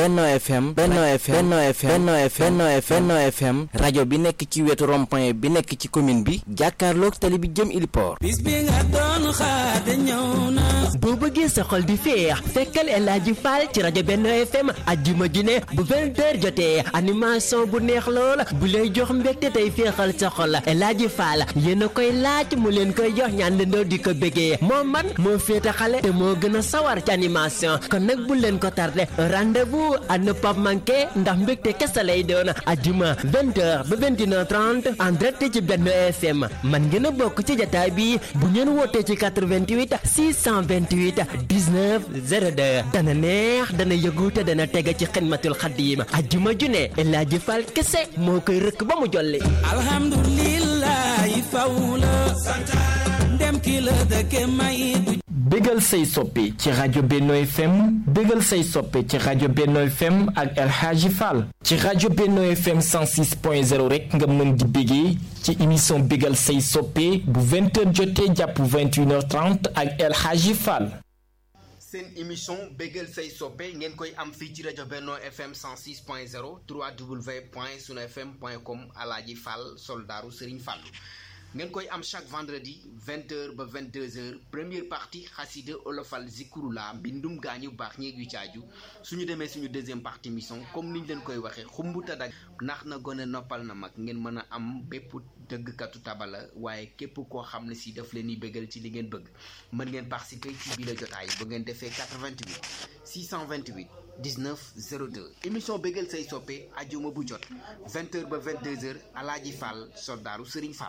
Benno FM Benno FM Benno FM Benno FM Benno FM Benno FM rajo bi nekk ci wetu rond-point bi nekk ci commune bi jàkkaarloog tali bi jëm Iliport bis bi nga doon xaar de ñëw na boo bëggee sa xol di féex fekkal El Hadji Fall ci rajo Benno FM ajjuma ju ne bu 20h jotee animation bu neex lool bu lay jox mbégte tey féexal sa xol El Hadji Fall yéen a koy laaj mu leen koy jox ñaan leen di ko bëggee moo man moo féete xale te moo gën a sawar ci animation kon nag bu leen ko tardé rendez-vous à ne pas manquer ndax mbégte kese lay doon ajjuma 20h ba 21h30 en direct ci Benno FM man ngeen a bokk ci jataay bi bu ngeen wootee ci 88 628 19 02 dana neex dana yëgu te dana tege ci xidmatul xaddiim ajjuma ju ne El Hadji Fall kese moo koy rëkk ba mu jolli alhamdulillahi faw la ndem ki la dëkke may du bégal say soppe ci rajo Benno FM bégal say soppe ci rajo Benno FM ak El Hadji Fall ci rajo Benno FM 106.0 rek nga mën di bégee ci émission bégal say soppe bu 20h jotee jàpp 21h30 ak El Hadji Fall seen émission bégal say soppe ngeen koy am fii ci rajo Benno FM 106.0 3w point sunu fm point com Alaaji Fall soldaaru Serigne Fallou ngeen koy am chaque vendredi 20h ba 22h première partie xasida olofal zikurula mbindum gaañu baax ñeeg yu caaju suñu demee suñu deuxième partie mission comme niñ leen koy waxee xumbuta dag ndax na gone noppal na mag ngeen mën a am bépp dëggkatu tabala waaye képp koo xam ne si daf leen di bëggal ci li ngeen bëgg mën ngeen participer ci biir jotaay bu ngeen defee 88 628 19 02 émission bégal say soppe ajuma bu jot 20h ba 22h alaaji Fall soldaaru Serigne Fall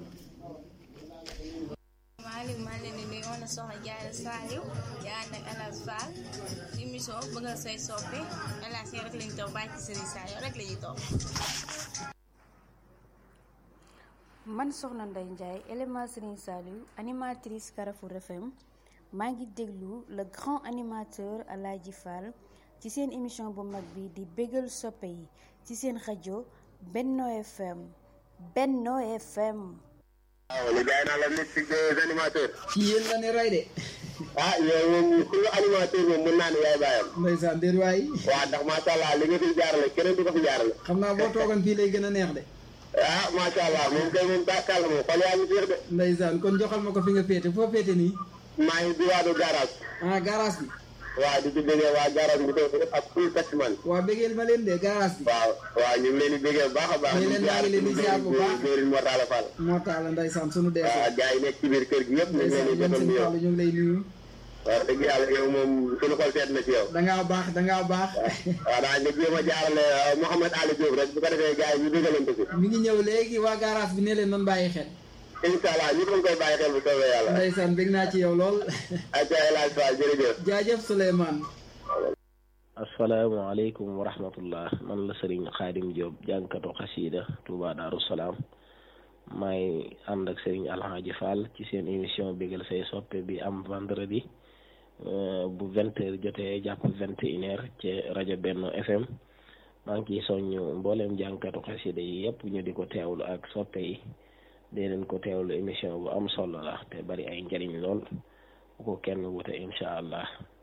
Malick maa leen di nuyu woon soxna Diarra Saliou yaa ànd ak El Hadji Fall émission bëggal say soppe El Hadji rek lañu toog bàyyi ci Serigne Saliou rek lañuy toog man soxna Ndeye Ndiaye élément Serigne Saliou animatrice Carrefour FM maa ngi déglu le grand animateur El Hadji Fall ci seen émission bu mag bi di bégal soppe yi ci seen rajo Benno FM Benno FM waaw li jaay naa la mystique des animateurs. ci yéen la ne rey de. ah yow moom ku animateur moom mën naa ne yaay bàyyam. ndeysaan déet waay. waaw ndax macha allah li nga fi jaarale keneen du ko fi jaarale. xam naa boo toogoon fii lay gën a neex de. ah macha allah moom kay moom bàkkaal la moom xol yaa ngi féex de. ndeysaan kon joxal ma ko fi nga féete foo féete nii. maa ngi diwaanu garage. ah garage bi. waaw di ci déggee waa garage bi doo ko ak full taximan. waaw bëggeel ma leen de garage bi. waaw waaw ñu ngi leen di bëggee bu baax a baax. ñu leen maa ngi leen di ziar bu baax Jëriñ Mor Talla Fall. Mor Talla ndeysaan sunu dee. waaw gars yi nekk ci biir kër gi yëpp. ñu ngi leen di jotal nuyoo ñu ngi lay nuyu. waaw dëgg yàlla yow moom sunu xol seet na ci yow. da ngaa baax da ngaa baax. waaw daa nga jéem a jaarale Mouhamed Ali Diop rek bu ko defee gars yi ñu déggalante fi. mi ngi ñëw léegi waa garage bi ne leen noonu bàyyi xel. incha allah ñu ngi koy bàyyi xel bu soobee yàlla. ndeysaan bég naa ci yow lool. ayca El Hadji Fall jërëjëf. jaajëf Souleymane. asalaamaaleykum wa rahmatullah man la Serigne Khadim Diop jànkatu xasiida Touba Darou Salaam maay ànd ak Serigne Alhaji Fall ci seen émission bégal say soppe bi am vendredi bu vingt heures jotee jàpp vingt et une heures ci rajo Benno FM maa ngi ciy soññ mbooleem jànkatu xasiida yi yëpp ñu di ko teewlu ak soppe yi dee leen ko teewlu émission bu am solo la te bari ay njariñ lool bu ko kenn wute incha allah